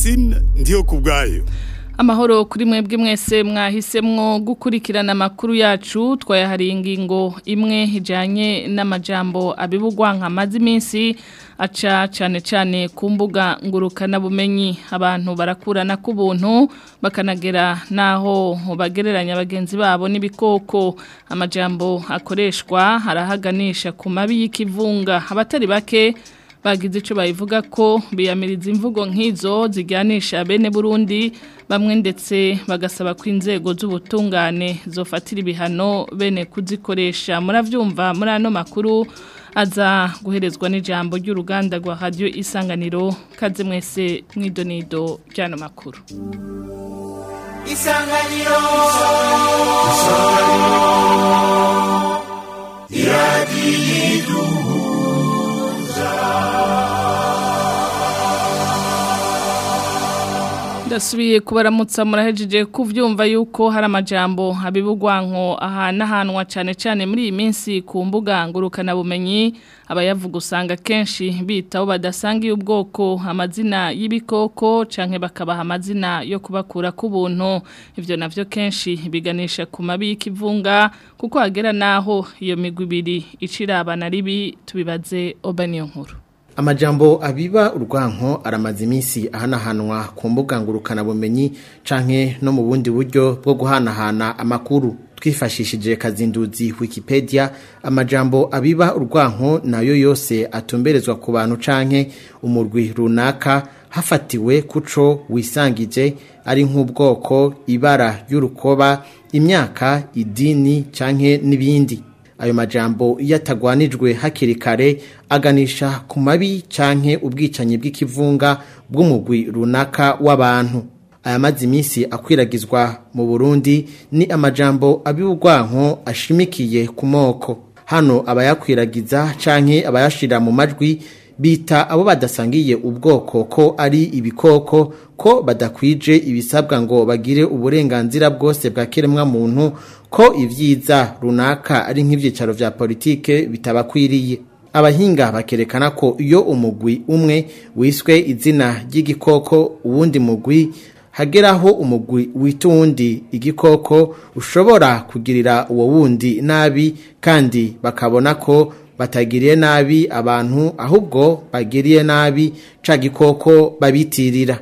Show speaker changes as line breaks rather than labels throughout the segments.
Francine ndiyo kubwayo
Amahoro kuri mwebwe mwese mwahisemwo gukurikirana amakuru yacu twayahariye ingingo imwe ijanye n'amajambo abibugwa nka mazi iminsi aca cyane cyane ku mbuga ngurukana bumenyi abantu barakurana ku buntu bakanagera naho bagereranya bagenzi babo n'ibikoko amajambo akoreshwa harahaganisha ku mabi y'ikivunga abatari bake bagize icyo bayivuga ko biyamiriza imvugo nk'izo zijyanisha bene Burundi bamwe ndetse bagasaba ko inzego z'ubutungane zofatira ibihano bene kuzikoresha murabyumva muri ano makuru aza guherezwa n'ijambo ry'uruganda rwa radiyo isanganiro kaze mwese mwidonido by'ano makuru
isanganiro iradiyo
ndasubiye kubaramutsa murahejeje kuvyumva yuko hari amajambo abibugwanko ahanahanwa cyane cyane muri iyi minsi ku mbuga ngurukana bumenyi abayavuga usanga kenshi bitaho badasangiye ubwoko amazina y'ibikoko canke bakabaha amazina yo kubakura ku buntu ivyo navyo kenshi biganisha ku mabi y'ikivunga kuko hagera naho iyo migwi ibiri icirabana ribi tubibaze obaniyo nkuru
amajambo abiba urwanko aramaze iminsi ahanahanwa ku mbuga ngurukana bumenyi canke no mu bundi buryo bwo guhanahana amakuru twifashishije kazinduzi wikipedia amajambo abiba urwanko nayo yose atumberezwa ku bantu canke umurwi runaka hafatiwe kuco wisangije ari nk'ubwoko ibara y'urukoba imyaka idini canke n'ibindi ayo majambo iyo atagwanijwe hakiri kare aganisha ku mabi canke ubwicanyi bw'ikivunga bw'umugwi runaka w'abantu aya mazi iminsi akwiragizwa mu Burundi ni amajambo ab'iburwanko ashimikiye ku moko hano abayakwiragiza canke abayashira mu majwi bita abo badasangiye ubwoko ko ari ibikoko ko badakwije ibisabwa ngo bagire uburenganzira bwose bwa kiremwa muntu ko ivyiza runaka ari nk'ivyicaro vya politike bitabakwiriye abahinga bakerekana ko iyo umugwi umwe wiswe izina ry'igikoko uwundi mugwi hageraho umugwi witundi igikoko ushobora kugirira uwo wundi nabi kandi bakabona ko batagiriye nabi abantu ahubwo bagiriye nabi ca gikoko babitirira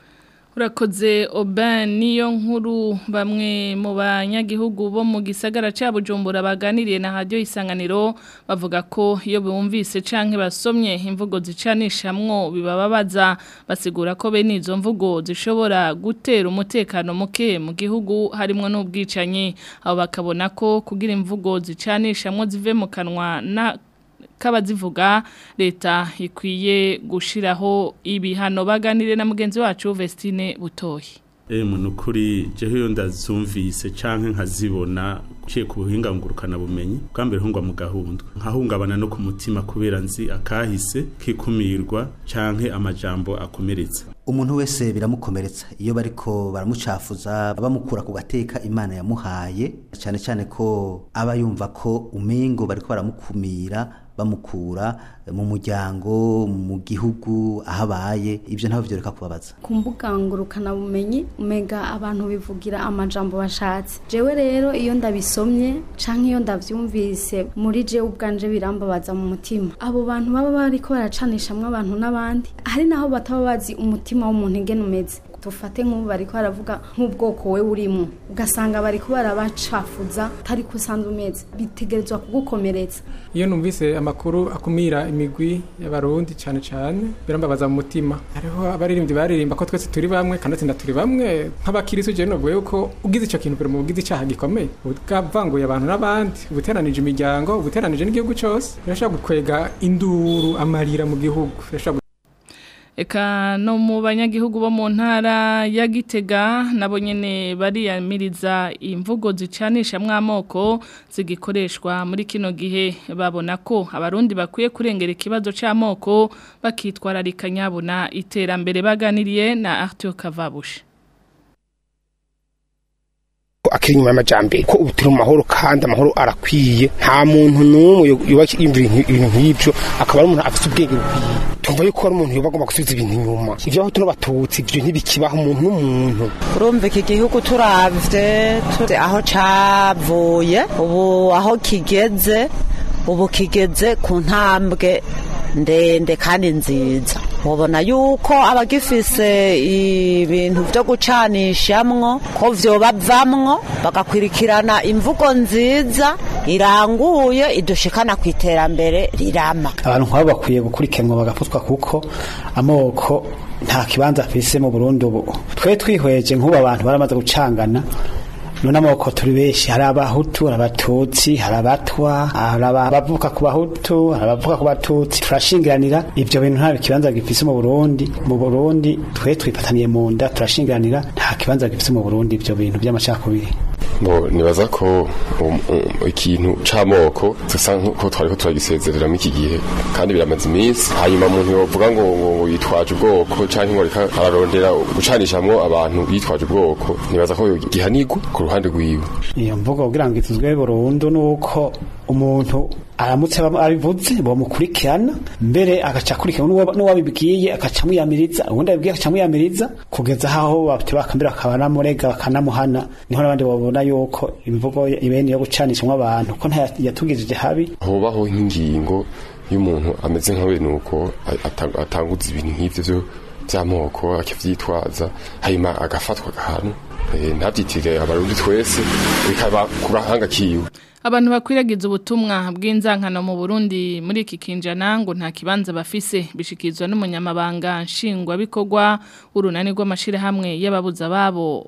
urakoze oban niyo nkuru bamwe mu banyagihugu bo mu gisagara cya bujumbura baganiriye na radiyo isanganiro bavuga ko iyo bumvise canke basomye imvugo zicanishamwo bibababaza basigura ko bene izo mvugo zishobora gutera umutekano muke mu gihugu harimo n'ubwicanyi abo bakabona ko kugira imvugo zicanishamwo zive mu kanwa na kabazivuga leta ikwiye gushiraho ibihano baganire na mugenzi wacu Vestine Butoyi
Eh muntu kuri jeho yo ndazumvise canke nkazibona ciye ku buhinga ngurukana bumenyi bwambere hungwa mu gahundwe nkahungabana no ku mutima kubera nzi akahise kikumirwa canke amajambo akomeretsa
umuntu wese biramukomeretsa iyo bariko baramucafuza bamukura ku gateka imana yamuhaye cyane cyane ko aba yumva ko umengo bariko baramukumira bamukura mu muryango mu gihugu aho abaye ibyo ntabwo byoreka kubabaza
ku mbuga ngurukana bumenyi umega abantu bivugira amajambo bashatse jewe rero iyo ndabisomye canke iyo ndavyumvise muri jewe ubwanje birambabaza mu mutima abo bantu baba bariko baracanishamwo abantu n'abandi hari naho bataba bazi umutima w'umuntu ingene umeze dufate nk'ubu bariko baravuga nk'ubwoko we urimo ugasanga bariko barabacafuza atari ko usanzwe umeze bitegerezwa kugukomeretsa
iyo numvise amakuru akumira imigwi y'abarundi cyane cyane birambabaza mu mutima hariho abaririmbyi baririmba ko twese turi bamwe kandi atsinda turi bamwe nk'abakirisi uje novuye yuko ugize icyo kintu biri mu bugize icyaha gikomeye bwavanguye abantu n'abandi ubuteranije imiryango ubuteranije n'igihugu cyose birashobora gukwega induru amarira mu gihugu birashobora
Eka no mu banyagihugu bo mu ntara ya Gitega nabo nyene bariyamiriza imvugo zicanisha mwamoko zigikoreshwa muri kino gihe babona ko abarundi bakwiye kurengera ikibazo c'amoko bakitwararika nyabuna iterambere baganiriye na Arthur Kavabushi
akiri inyuma y'amajambere ko ubu turi mu mahoro kandi amahoro arakwiye nta muntu n'umwe yubaka ibintu nk'ibyo akaba ari umuntu afite ubwenge bukwiye tumva yuko ari umuntu yoba agomba gusubiza ibintu inyuma ivyo aho tuno batutsi ivyo ntibikibaho umuntu n'umuntu
urumva iki gihugu turavye aho cavuye ubu aho kigeze ubu kigeze ku ntambwe ndende kandi nziza ubona yuko abagifise ibintu byo gucanishamwo ko vyoba bavamwo bagakwirikirana imvugo nziza iranguye idushikana ku iterambere rirama
abantu nk'abo bakwiye gukurikiranwa bagapfutwa kuko amoko nta kibanza afise mu Burundi ubu twe twihweje nk'ubu abantu baramaze gucangana none amoko turi benshi hari abahutu hari abatutsi hari abatwa hari abavuka ku bahutu hari abavuka ku batutsi turashingiranira ivyo bintu nta kibanza gifise mu Burundi mu Burundi twe twipataniye mu nda turashingiranira nta kibanza gifise mu Burundi ivyo bintu by'amacakubiri
bo nibaza ko ikintu c'amoko dusa nkuko twari ko turagisezerera muri iki gihe kandi biramaze iminsi hanyuma umuntu yovuga ngo ngo yitwaje ubwoko canke ngo reka ararondera gucanishamwo abantu yitwaje ubwoko nibaza ko gihanirwa ku ruhande rwiwe
iyo mvugo kugira ngo ituzwe burundu nuko umuntu aramutse abivuze bamukurikirana mbere agaca akurikirana n'uwabibwiye agaca amwiyamiriza ubundi abibwiye agaca amwiyamiriza kugeza aho bakambira bakanamurega bakanamuhana niho n'abandi babona yuko imvugo ibene yo gucanishamo abantu ko yatugejeje habi
hobaho nk'ingingo y'umuntu ameze nka we nuko atanguza ibintu nk'ivyo by'amoko akavyitwaza hanyuma agafatwa ahantu ntabyitire abarundi twese bikaba ku gahanga kiwe
abantu bakwiragiza ubutumwa bw'inzankano mu Burundi muri iki kinjana ngo nta kibanza bafise bishikizwa n'umunyamabanga nshingwabikorwa urunani rw'amashira hamwe y'ababuza babo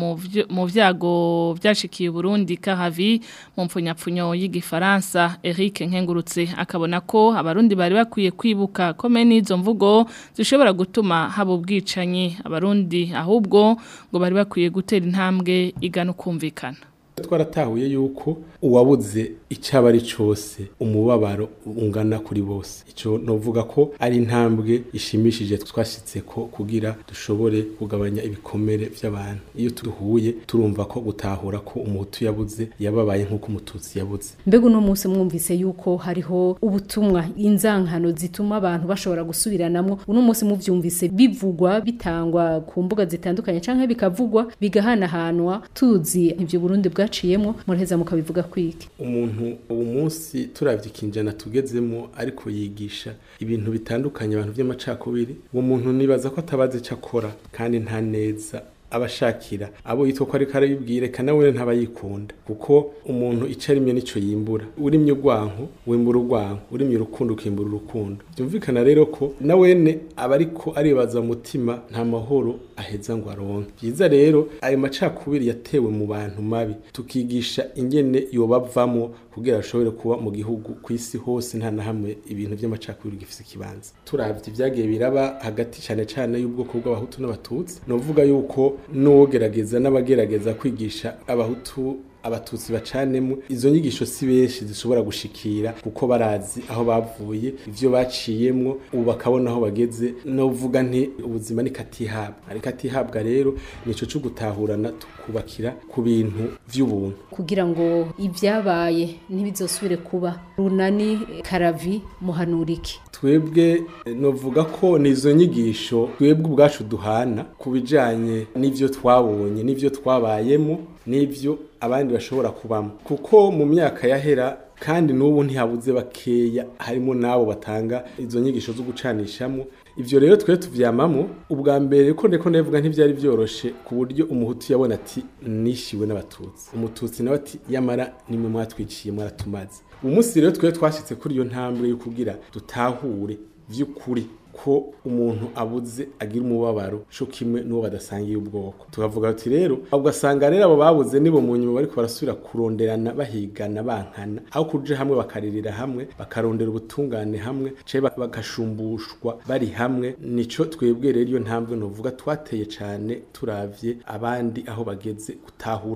mu vyago byashikiye Burundi kahavi mu mpfunyapfunyo y'igifaransa Eric Nkengurutse akabona ko abarundi bari bakwiye kwibuka ko meni izo mvugo zishobora gutuma haba ubwicanyi abarundi ahubwo ngo bari bakwiye gutera intambwe igana ukumvikana
twaratahuye yuko uwabuze icyaba ari cyose umubabaro ungana kuri bose icyo novuga ko ari intambwe ishimishije twashyitse ko kugira dushobore kugabanya ibikomere by'abantu iyo duhuye turumva ko gutahura ko umuhutu yabuze yababaye nk'uko umututsi yabuze
mbega uno munsi mwumvise yuko hariho ubutumwa inzankano zituma abantu bashobora gusubiranamwo uno munsi muvyumvise bivugwa bitangwa ku mbuga zitandukanye canke bikavugwa bigahanahanwa tuzi ivyo Burundi bwaciyemwo muraheza mukabivuga kwiki
umuntu ubu munsi turavye ikinjana tugezemo ariko yigisha ibintu bitandukanye abantu by'amacakubiri uwo muntu nibaza ko atabazi ico akora kandi nta neza abashakira abo yitwa ko ariko arabibwire kana we ntabayikunda kuko umuntu icarimye nico yimbura urimye urwanko wimbura urwanko urimye urukundo ukimbura urukundo byumvikana rero ko na wene aba ariko aribaza mutima nta mahoro aheza ngo aronke byiza rero ayo macakubiri yatewe mu bantu mabi tukigisha ingene yobavamo kugira ashobore kuba mu gihugu ku isi hose nta na hamwe ibintu by'amacakubiri gifise ikibanza turavye ibyagiye biraba hagati cyane cyane y'ubwoko bw'abahutu n'abatutsi novuga yuko n'uwogerageza n'abagerageza kwigisha abahutu abatutsi bacanemo izo nyigisho si benshi zishobora gushikira kuko barazi aho bavuye ivyo baciyemwo ubu bakabona aho bageze novuga nti ubuzima ni katihabwa ariko atihabwa rero nico cyo gutahurana tukubakira ku bintu vy'ubuntu
kugira ngo ibyabaye ntibizosubire kuba runani karavi muhanuriki
twebwe novuga ko nizo nyigisho twebwe ubwacu duhana ku bijanye n'ivyo twabonye n'ivyo twabayemo n'ivyo abandi bashobora kubamo kuko mu myaka yahera kandi n'ubu ntihabuze bakeya harimo n'abo batanga izo nyigisho zo gucanishamo ivyo rero twe tuvyamamo ubwa mbere ko ndeko ndavuga ntivyari vyoroshe ku buryo umuhutu yabona ati nishiwe n'abatutsi umututsi nawe ati yamara nimwe mwatwiciye mwaratumaze umunsi rero twe twashitse kuri iyo ntambwe yo kugira dutahure vy'ukuri ko umuntu abuze agira umubabaro cyo kimwe n'uwo badasangiye ubwoko tukavuga ati rero ugasanga rero abo babuze nibo mu nyuma bariko barasubira kuronderana bahigana bankana aho kuje hamwe bakaririra hamwe bakarondera ubutungane hamwe cye bagashumbushwa bari hamwe nico twebwe rero iyo ntambwe novuga twateye cane turavye abandi aho bageze gutahurana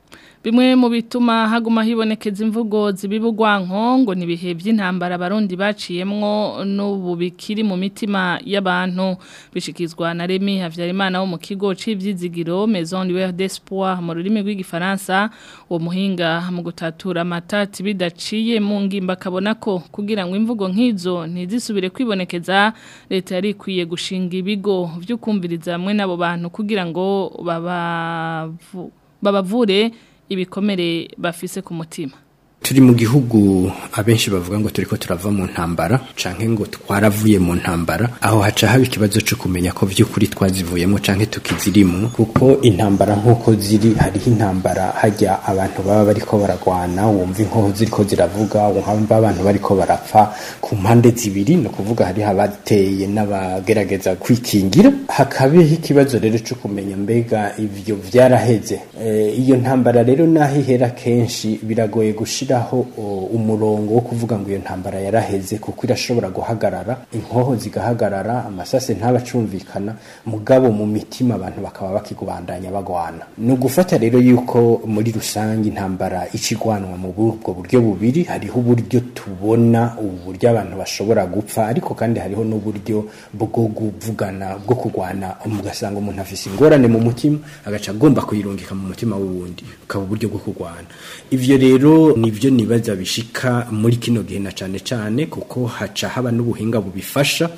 Bimwe mu bituma haguma hibonekeza imvugo zibibugwanko ngo nibihe by'intambara abarundi baciyemwo n'ubu bikiri mu mitima y'abantu bishikizwa na Remy Havyarimana wo mu kigo c'ivyizigiro Maison Libre d'Espoir mu rurimi rw'igifaransa uwo muhinga mu gutatura amatati bidaciye mu ngimba akabona ko kugira ngo imvugo nk'izo ntizisubire kwibonekeza leta yari ikwiye gushinga ibigo vyo kumviriza hamwe n'abo bantu kugira ngo babavu- babavure ibikomere bafise ku mutima
turi mu gihugu abenshi bavuga ngo turiko turava mu ntambara canke ngo twaravuye mu ntambara aho haca haba ikibazo cyo kumenya ko vy'ukuri twazivuyemo canke tukizirimo kuko intambara nk'uko ziri hariho intambara hajya abantu baba bariko baragwana wumva inkoho ziriko ziravuga wumva abantu bariko barapfa ku mpande zibiri ni ukuvuga hariho abateye n'abagerageza kwikingira hakabeho ikibazo rero cyo kumenya mbega ivyo vyaraheze Eh, iyo ntambara rero naho ihera kenshi biragoye gushiraho o, umurongo wo kuvuga ngo iyo ntambara yaraheze kuko irashobora guhagarara inkoho zigahagarara amasase ntabacumvikana mugabo mu mitima abantu bakaba bakigubandanya bagwana ni ugufata rero yuko muri rusange intambara icigwanwa mu ubwo buryo bubiri hariho uburyo tubona ubu buryo abantu bashobora gupfa ariko kandi hariho n'uburyo bwo kuvugana bwo kurwana ugasanga umuntu afise ingorane mu mutima agaca agomba kuyirungika mu mutima w'uwundi ukaba uburyo bwo kurwana ivyo rero nivyo nibaza bishika muri kino gihe na cane cane kuko haca haba n'ubuhinga bubifasha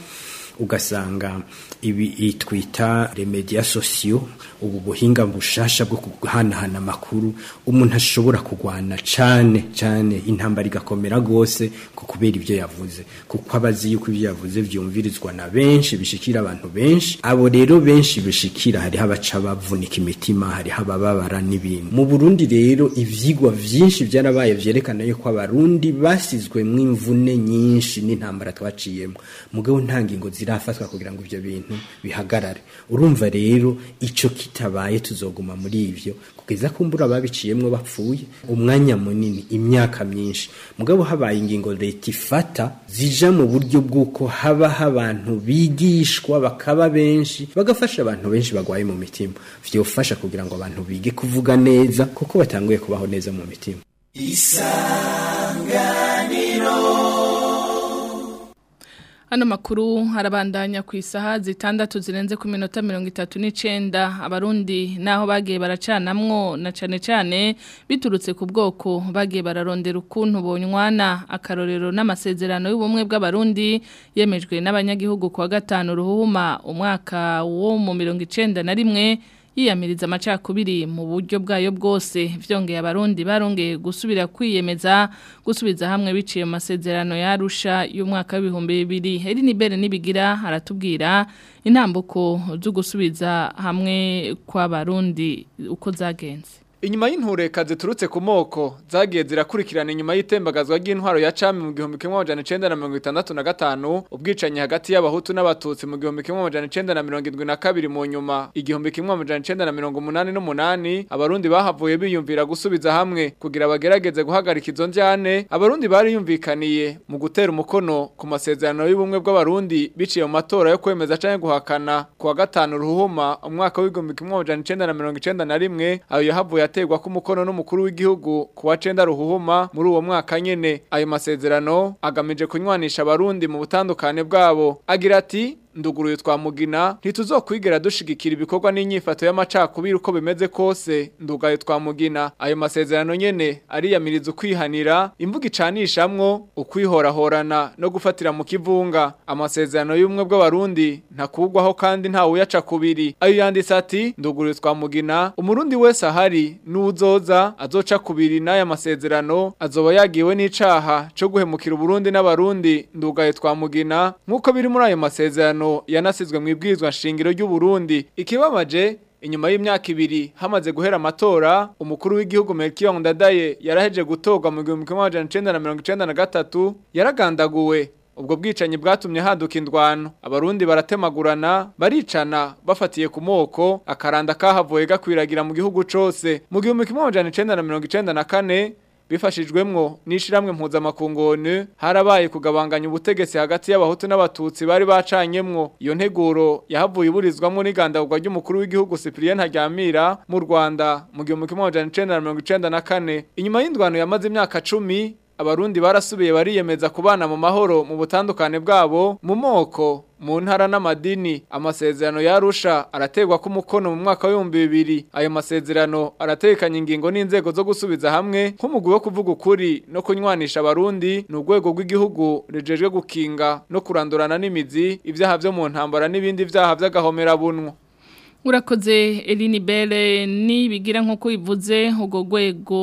ugasanga ibi twita remedia sosiyo ubu buhinga bushasha bwo guhanahana amakuru umuntu ashobora kurwana cane cane intambara igakomera gose ku kubera ibyo yavuze kuko abazi yuko ibyo yavuze vyumvirizwa na benshi bishikira abantu benshi abo rero benshi bishikira hariho abaca bavunika imitima hariho abababara n'ibintu mu Burundi rero ivyigwa vyinshi vyarabaye vyerekana yuko abarundi basizwemwo imvune nyinshi n'intambara twaciyemo mugabo nta ngingo zirafatwa kugira ngo ivyo bintu bihagarare urumva rero ico kitabaye tuzoguma muri ivyo kugeza kumbura babiciyemwo bapfuye umwanya munini imyaka myinshi mugabo habaye ingingo leta ifata zija mu buryo bw'uko habaho abantu bigishwa bakaba benshi bagafasha abantu benshi bagwaye mu mitima vyofasha kugira ngo abantu bige kuvuga neza kuko batanguye kubaho neza mu mitima
Hano makuru harabandanya ku isaha zitandatu zirenze ku minota mirongo itatu n'icenda abarundi naho bagiye baracanamwo na cane cane biturutse ku bwoko bagiye bararondera ukuntu bonywana akarorero n'amasezerano y'ubumwe bw'abarundi yemejwe n'abanyagihugu kuwa gatanu ruhuma umwaka wo mu mirongo icenda na rimwe yiyamiriza amacakubiri mu buryo bwayo bwose vyongeye abarundi barongeye gusubira kwiyemeza gusubiza hamwe biciye mu masezerano yarusha y'umwaka w'ibihumbi bibiri eri nibere nibigira aratubwira intambuko zo gusubiza hamwe kw'abarundi uko zagenze
Inyuma y'intureka ziturutse ku moko zagiye zirakurikirana inyuma y'itembagazwa ry'intwaro ya cami mu gihumbi kimwe amajana icenda na mirongo itandatu na gatanu ubwicanyi hagati y'abahutu n'abatutsi mu gihumbi kimwe amajana icenda na mirongo indwi na kabiri mu nyuma igihumbi kimwe amajana icenda na mirongo umunani n'umunani abarundi bahavuye biyumvira gusubiza hamwe kugira bagerageze guhagarika izo njyane abarundi bari yumvikaniye mu gutera umukono ku masezerano y'ubumwe bw'abarundi biciye mu matora yo kwemeza canke guhakana kuwa gatanu ruhuma umwaka w'igihumbi kimwe amajana icenda na mirongo icenda na rimwe ayo yahavuye ategwa ku mukono n'umukuru w'igihugu kuwa cenda ruhuhuma muri uwo mwaka nyene ayo masezerano agamije kunywanisha abarundi mu butandukane bwabo agira ati nduguruye twamugina ntituzokwigera dushigikira ibikorwa n'inyifato y'amacakubiri uko bimeze kose ndugaye twamugina ayo masezerano nyene ariyamiriza ukwihanira imvuga icanishamwo ukwihorahorana no gufatira mu kivunga amasezerano y'ubumwe bw'abarundi ntakugwaho kandi nta uyaca kubiri ayo yanditse ati nduguruye twamugina umurundi wese ahari n'uzoza azoca kubiri n'aya masezerano azoba yagiwe n'icaha co guhemukira uburundi n'abarundi ndugaye twamugina nk'uko biri muri ayo masezerano yanasizwe mu ibwirizwa nshingiro ry'u Burundi ikibabaje inyuma y'imyaka ibiri hamaze guhera amatora umukuru w'igihugu Melchior Ndadaye yaraheje gutorwa mu 1993 yaragandaguwe ubwo bwicanyi bwatumye haduka indwano abarundi baratemagurana baricana bafatiye ku moko akaranda kahavuye gakwiragira mu gihugu cose mu 1994 bifashijwemwo n'ishiramwe mpuzamakungu ONU harabaye kugabanganya ubutegetsi hagati y'abahutu n'abatutsi bari bacanyemwo iyo nteguro yahavuye iburizwamwo n'igandagurwa ry'umukuru w'igihugu Cyprien Haryamira mu Rwanda mu 1994 inyuma y'indwano yamaze imyaka 10 abarundi barasubiye bariyemeza kubana mu mahoro mu butandukane bwabo mu moko mu ntara n'amadini amasezerano yarusha arategwa ku mukono mu mwaka w'ibihumbi bibiri ayo masezerano aratekanya ingingo n'inzego zo gusubiza hamwe nk'umugwi wo kuvuga ukuri no kunywanisha abarundi ni urwego rw'igihugu rujejwe gukinga no kurandurana n'imizi ibyaha byo mu ntambara n'ibindi byaha by'agahomerabunwa
Urakoze Eline Belle nibigira nkuko ivuze ugo gwego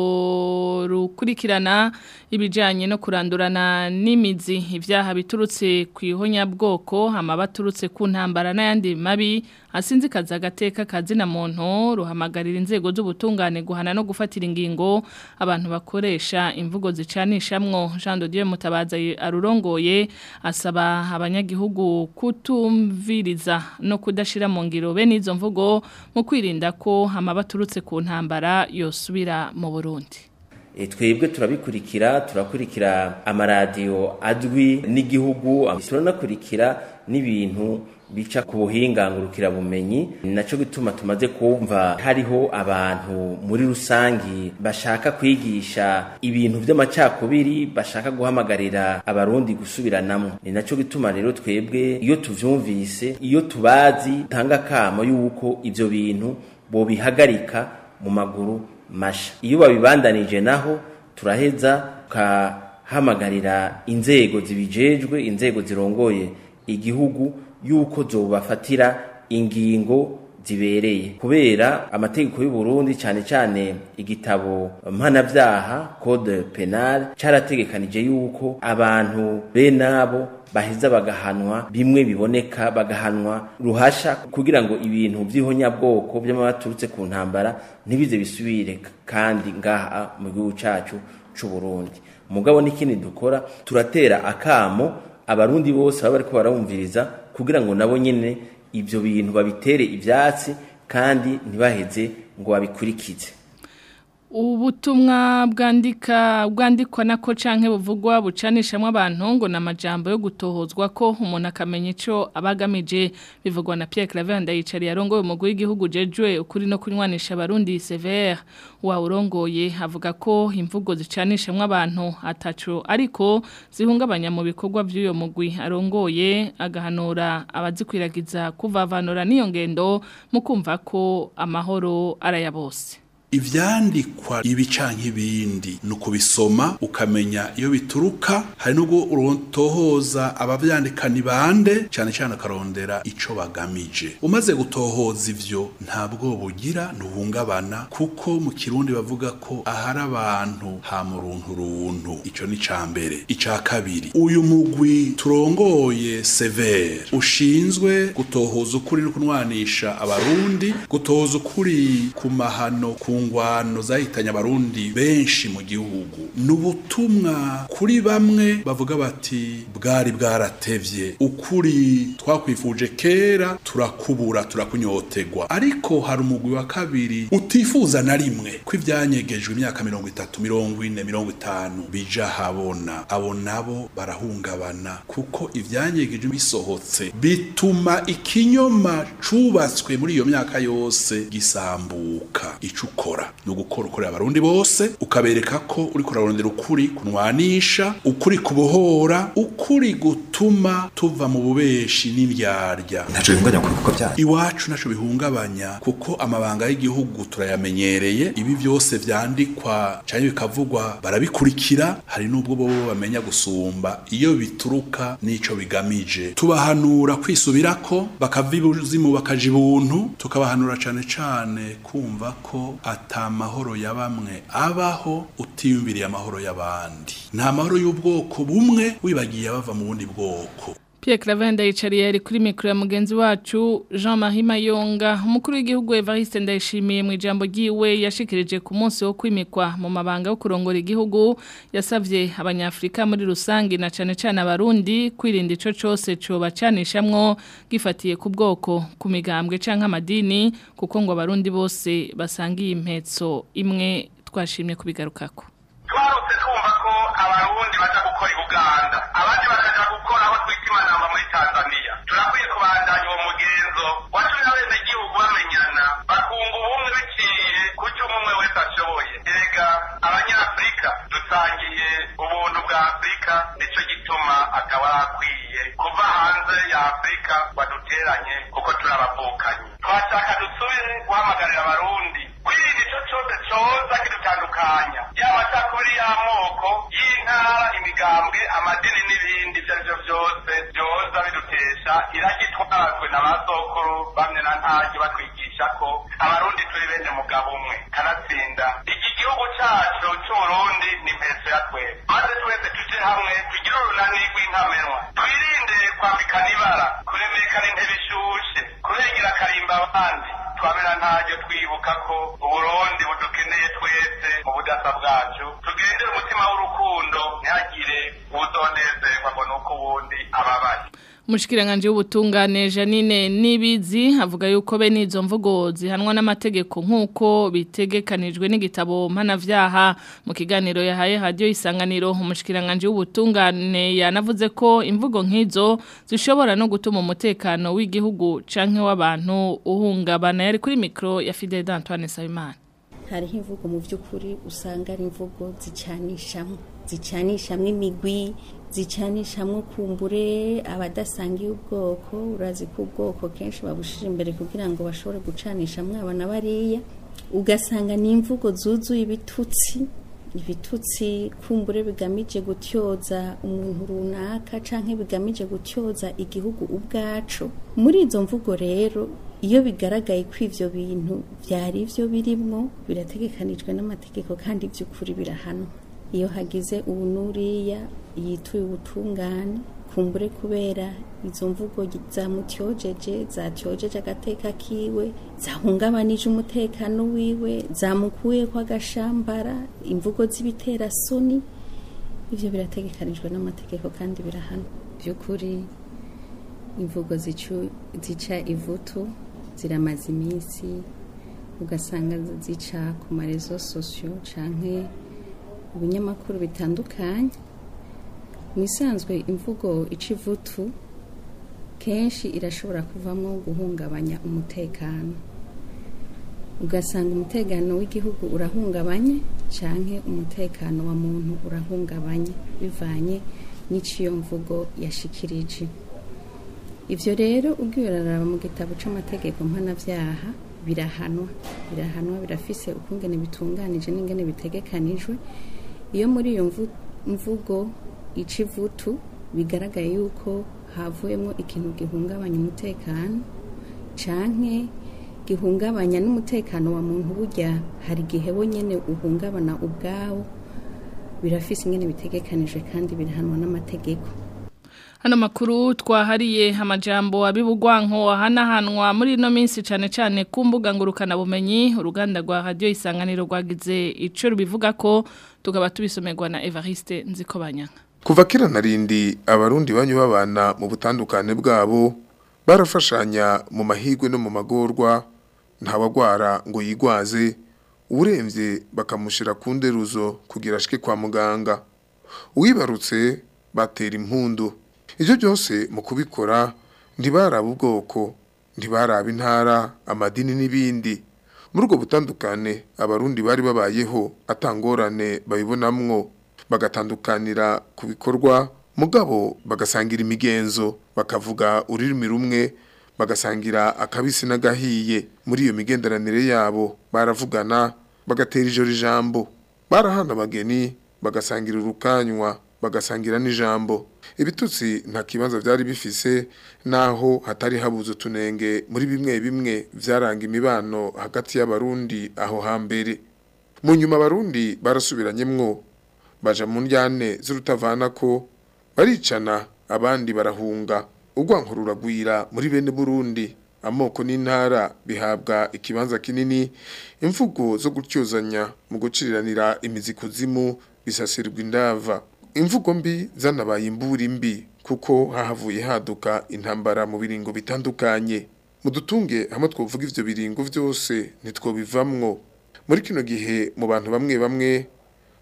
rukurikirana ibijanye no kurandurana n'imizi ivyaha biturutse ku ihonyabwoko amabaturutse ku ntambara n'ayandi mabi asinzi kaza agateka kazi na muntu ruhamagarira inzego z'ubutungane guhana no gufatira ingingo abantu bakoresha imvugo zicanishamwo Jean de Dieu Mutabaza arurongoye asaba abanyagihugu kutumviriza no kudashira mu ngiro bene izo mvugo mu kwirinda ko amabaturutse ku ntambara yosubira mu Burundi
twebwe turabikurikira turakurikira amaradiyo adwi n'igihugu turanakurikira n'ibintu bica ku buhinga bumenyi nacyo gituma tumaze kumva hariho abantu muri rusangi bashaka kwigisha ibintu by'amacakubiri bashaka guhamagarira abarundi gusubiranamo ni nacyo gituma rero twebwe iyo tuvyumvise iyo tubazi tanga kamo yuko ibyo bintu bobihagarika mu maguru masha iyo babibandanije naho turaheza tukahamagarira inzego zibijejwe inzego zirongoye igihugu yuko zobafatira ingingo zibereye kubera amategeko y'u Burundi cyane cyane igitabo mpanavyaha code penal cyarategekanije yuko abantu benabo baheza bagahanwa bimwe biboneka bagahanwa ruhasha kugira ngo ibintu by'ihonyabwoko by'amabaturutse ku ntambara ntibize bisubire kandi ngaha mu gihugu cyacu c'u Burundi mugabo n'ikindi dukora turatera akamo abarundi bose baba bariko barumviriza kugira ngo nabo nyene ibyo bintu babitere ibyatsi kandi ntibaheze ngo babikurikize
ubutumwa bwandika bwandikwa nako canke buvugwa bucanishamo abantu ngo namajambo yo gutohozwa ko umuntu akamenya ico abagamije bivugwa na Pierre Claver ndayicari yarongoye umugwi w'igihugu jejwe ukuri no kunywanisha abarundi severe wa urongoye avuga ko imvugo zicanishamo abantu ataco ariko zihungabanya mu bikorwa by'uyo mugwi arongoye agahanura abazikwiragiza kuvavanura n'iyo ngendo mu kumva ko amahoro araya bose
ivyandikwa ibi canke ibindi ni ukubisoma ukamenya iyo bituruka hari n'ubwo urontohoza abavyandika ni bande cane cane akarondera ico bagamije umaze gutohoza ivyo ntabwo bugira ntuhungabana kuko mu kirundi bavuga ko ahari abantu ha muruntu runtu ico ni ca mbere ica kabiri uyu mugwi turongoye severe ushinzwe gutohoza ukuri no kunwanisha abarundi gutohoza ukuri ku mahano ku ngwano zahitanye abarundi benshi mu gihugu nubutumwa kuri bamwe bavuga bati bwari bwaratevye ukuri twakwifuje kera turakubura turakunyotegwa ariko hari umugwi wa kabiri utifuza na rimwe ko ivyanyegejwe imyaka mirongo itatu mirongo ine mirongo itanu bija habona abo nabo barahungabana kuko ivyanyegejwe bisohotse bituma ikinyoma cubatswe muri iyo myaka yose gisambuka ico ukora ni ugukora ukorera abarundi bose ukabereka ko uri kurarondera ukuri kunwanisha ukuri kubohora ukuri gutuma tuva mu bubeshi n'indyarya
ntaco bihungabanya ku bikorwa byanyu
iwacu ntaco bihungabanya kuko amabanga y'igihugu turayamenyereye ibi byose vyandikwa canke bikavugwa barabikurikira hari n'ubwo bo bamenya gusumba iyo bituruka n'ico bigamije tubahanura kwisubirako bakava ibuzimu bakaja ibuntu tukabahanura cane cane kumva ko ata mahoro ya bamwe abaho utiyumviriye amahoro y'abandi nta mahoro y'ubwoko bumwe wibagiye bava mu bundi bwoko
Pierre Claver ndayicariye ari kuri mikro ya mugenzi wacu Jean-Marie Mayonga umukuru w'igihugu Evariste ndayishimiye mu ijambo ryiwe yashikirije ku munsi wo kwimikwa mu mabanga yo kurongora igihugu yasavye abanyafrika muri rusangi na cane cane abarundi kwirinda ico cose co bacanishamwo gifatiye ku bwoko ku migambwe canke amadini kuko ngo abarundi bose basangiye impetso imwe twashimye kubigarukako
twagarutse twumva ko abarundi baja gukora i buganda abandi bakaja gukora aho twita imanamba muri tanzaniya turakwiye kubandanya uwo mugenzo watumye abenegihugu bamenyana bakunga ubumwe biciye ku cyo umwe wese ashoboye erega abanyafurika dusangiye ubuntu bwa afurika nico gituma akaba akwiye kuva hanze ya afurika baduteranye kuko turabavukanyi twashaka dusubire guhamagarira abarundi kwirinda ico cose coza kidutandukanya yaba atakuri y'amoko y'intara imigambwe amadini n'ibindi ivyo arivyo vyose vyoza bidutesha iragitwarazwe na ba sokuru bamwe na ntaryo batwigisha ko abarundi turi bene mugabo umwe kanatsinda iki gihugu cacu c'uburundi ni mpetso ya twese maze twese tuje hamwe tugire urunani rw'inkamenwa twirinde kwambikana ibara kuremekana intebe ishushe kurengera akarimba abandi twamera ntaryo twibuka ko uburundi budukeneye twese mu budasa bwacu tugendere umutima w'urukundo ntihagire uwuzonezerwa ngo nuko uwundi ababaye
Mushikiranganje w'ubutungane Janine Nibizi avuga yuko bene izo mvugo zihanwa n'amategeko nkuko bitegekanijwe n'igitabo mpanavyaha mu kiganiro yahaye radio isanganiro umushikiranganje w'ubutungane yanavuze ko imvugo nkizo zishobora no gutuma umutekano w'igihugu canke w'abantu uhungabana yari kuri micro ya Fidel Antoine Sabimana
hariho imvugo mu by'ukuri usanga ari imvugo zicanishamo zicanishamo imigwi zicanishamo kumbure abadasangiye ubwoko urazi ko ubwoko kenshi babushira imbere kugira ngo bashobore gucanishamo abana bariya ugasanga ni imvugo zuzuye ibitutsi ibitutsi kumbure bigamije gutyoza umuntu runaka canke bigamije gutyoza igihugu ubwacu muri izo mvugo rero iyo bigaragaye ko ivyo bintu vyari ivyo birimwo birategekanijwe n'amategeko kandi by'ukuri birahanwa iyo hagize ubu n'uriya yituye ubutungane kumbure kubera izo mvugo zamutyojeje zatyojeje agateka kiwe zahungabanije umutekano wiwe zamukuye kwa gashambara imvugo z'ibiterasoni ivyo birategekanijwe n'amategeko kandi birahana by'ukuri imvugo zica ivutu ziramaze iminsi ugasanga zica ku marezo sosiyo canke ibinyamakuru bitandukanye mu isanzwe imvugo ica ivutu kenshi irashobora kuvamo guhungabanya umutekano ugasanga umutekano w'igihugu urahungabanye cyangwa umutekano wa muntu urahungabanye bivanye n'iciyo mvugo yashikirije ibyo rero ubwiraraba mu gitabo cy'amategeko mpanabyaha birahanwa birahanwa birafise ukungene bitunganije n'ingene bitegekanijwe iyo muri iyo mvugo ica ivutu bigaragaye yuko havuyemo ikintu gihungabanya umutekano canke gihungabanya n'umutekano wa muntu burya hari igihe nyine uhungabana ubwawo birafise ingene bitegekanijwe kandi birahanwa n'amategeko
Hano makuru twahariye amajambo abibugwanko hanahanwa muri ino minsi cyane cyane ku mbuga ngurukana bumenyi uruganda rwa radio isanganiro rwagize ico rubivuga ko tukaba tubisomerwa na Evariste Nzikobanyanga
Kuva kera narindi abarundi banyu babana mu butandukane bwabo barafashanya mu mahigwe no mu magorwa ntawagwara ngo yigwaze uremvye bakamushira ku nderuzo kugira ashike kwa muganga uwibarutse batera impundu Ivyo byose mu kubikora ntibaraba ubwoko ntibaraba intara amadini n'ibindi muri ubwo butandukane abarundi bari babayeho atangorane babibonamwo bagatandukanira ku bikorwa mugabo bagasangira imigenzo bakavuga ururimi rumwe bagasangira akabisi n'agahiye muri iyo migenderanire yabo baravugana bagatera ijoro ijambo barahana abageni bagasangira urukanywa bagasangira n'ijambo ibitutsi nta kibanza byari bifise naho hatari habuze utunenge muri bimwe bimwe byaranga imibano hagati y'abarundi aho hambere mu nyuma abarundi barasubiranyemwo baja mu njyane z'urutavana ko baricana abandi barahunga urwanko ruragwira muri bene burundi amoko n'intara bihabwa ikibanza kinini imvugo zo gutyozanya mu guciriranira imizi kuzimu bisasirwa indava imvugo mbi zanabaye imburi mbi kuko hahavuye haduka intambara mu biringo bitandukanye mu dutunge hamwe twovuga ivyo biringo vyose ntitwobivamwo muri kino gihe mu bantu bamwe bamwe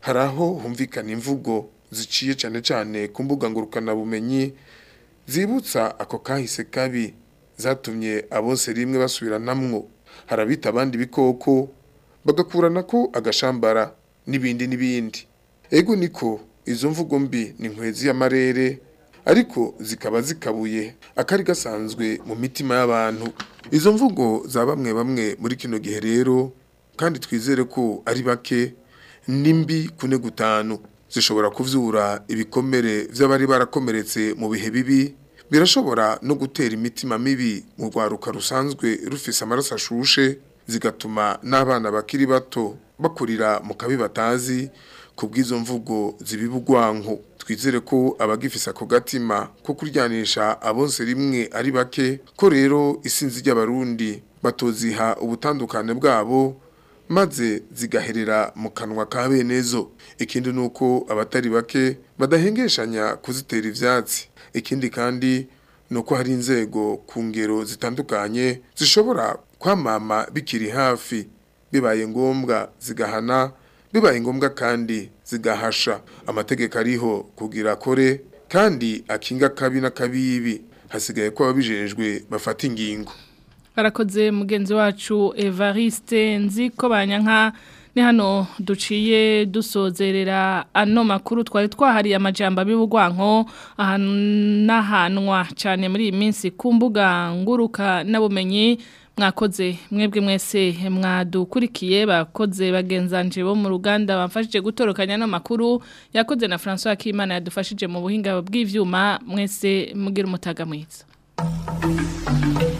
hari aho humvikana imvugo ziciye cyane cyane ku mbuga ngurukanabumenyi zibutsa ako kahise kabi zatumye abose rimwe basubiranamwo harabita abandi bikoko bagakurana ko agashambara n'ibindi n'ibindi ego niko izo mvugo mbi ni nkwezi y'amarere ariko zikaba zikabuye akari gasanzwe mu mitima y'abantu izo mvugo za bamwe bamwe muri kino gihe rero kandi twizere ko ari bake nimbi kune gutanu zishobora kuvyura ibikomere vy'abari barakomeretse mu bihe bibi birashobora no gutera imitima mibi mu rwaruka rusanzwe rufise amaraso ashushe zigatuma n'abana bakiri bato bakurira mu kabi batazi kubw'izo mvugo zibibugwanko twizere ko abagifise ako gatima ko kuryanisha abonse rimwe ari bake ko rero isinzi ry'abarundi batoziha ubutandukane bwabo maze zigaherera mu kanwa ka benezo ikindi nuko abatari bake badahengeshanya kuzitera ivyatsi ikindi kandi nuko hari inzego ku ngero zitandukanye zishobora kwamama bikiri hafi bibaye ngombwa zigahana bibaye ngombwa kandi zigahasha amategeko ariho kugira kore kandi akinga kabi n'akabibi hasigaye ko ababijejwe bafata ingingo
Barakoze mugenzi wacu Evariste nzi ko banyanka ni hano duciye dusozerera ano makuru twari twahariye amajambo abibugwanko ahanwa cyane muri iyi minsi ku mbuga nguruka n'abumenyi mwakoze mwebwe mwese mwadukurikiye bakoze bagenzanje bo mu ruganda bamfashije gutorokanya no makuru yakoze na François Kimana yadufashije mu buhinga bw'ivyuma mwese mugira umutaga mwiza